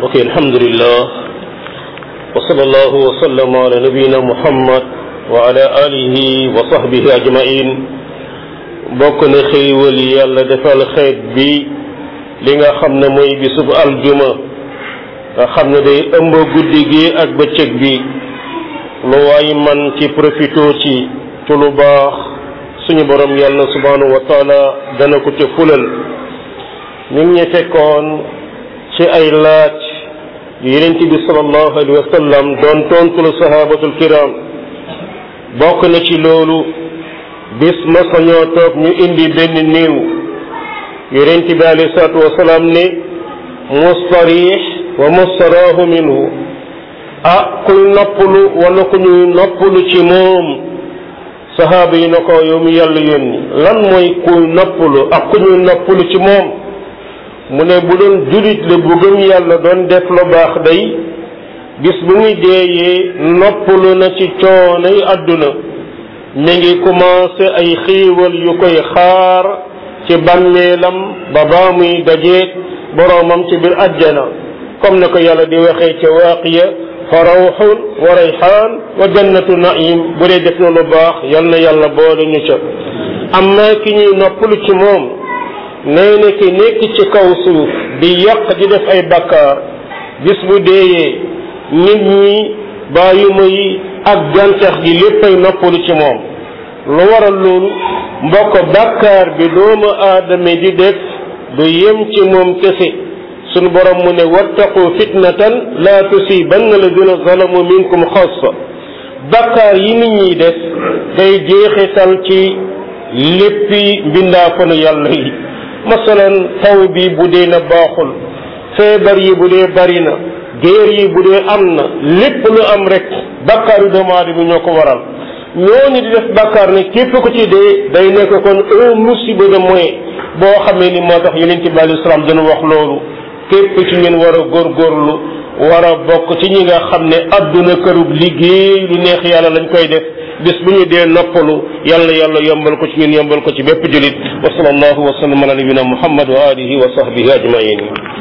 mbokk yi alhamdulillah wa sallallahu wa sallam ala nabiyina muhammad wa ala alihi wa sahbihi ajmain bokk na xéewal yi yàlla defal xeet bi li nga xam ne mooy bisub aljuma nga xam ne day ëmb guddi gi ak bëccëg bi lu waay man ci profito ci ci lu baax suñu borom yàlla subhanahu wa taala dana ko ca fulal ñu ngi ñu fekkoon ci ay laaj yonent bi sallallahu alayhi wa sallam doon tontul sahabatul kiram bokk na ci loolu bis ma sañoo toog ñu indi benn néew yonent bi alayhi salaatu wasalaam ne mustarix wa mustaraahu minhu ah kuy noppalu wala ku ñuy noppalu ci moom sahaaba yi na ko yow mi yàlla yónni lan mooy kuy noppalu ak ku ñuy noppalu ci moom mu ne bu doon julit la bu gëm yàlla doon def lu baax day bis bu muy deeyee noppalu na ci coonay àdduna mi ngi commencé ay xiiwal yu koy xaar ci bàmmeelam ba baa muy dajeeg boroomam ci biir ajjana comme na ko yàlla di waxee ca waaqiya fa rawxun wa rayxaan wa jannatu naim bu dee def na lu baax yal na yàlla boole ñu ca amma ki ñuy noppalu ci moom nee na ki nekk ci kaw suuf di yàq di def ay bakkaar bis bu deeyee nit ñi bàyyuma yi ak gàncax gi léppay noppalu ci moom lu waral loolu mbokk bakkaar bi doomu aadama di def du yem ci moom kese sunu borom mu ne wattaqu fitnatan la tusibanna alladina zalamu minkum xassa bakkaar yi nit ñiy def day jeexital ci léppi mbindaafanu yàlla yi masalan taw bi bu dee na baaxul feebar yi bu dee bari na géer yi bu dee am na lépp lu am rek bakkaaru doomu aadama ñoo ko waral ñooñu di def bakkaar ne képp ko ci dee day nekk kon un musiba de moyen boo xamee ni moo tax yonent bi alayhi salaam dana wax loolu képp ci ngeen war a góorgóorlu war a bokk ci ñi nga xam ne adduna kërub liggéey lu neex yàlla lañ koy def bis bu ñu dee noppalu yàlla yàlla yombal ko ci ñun yombal ko ci bépp julit wa sallallahu wa sallam ala nabina muhammad wa alihi wa sahbihi ajmain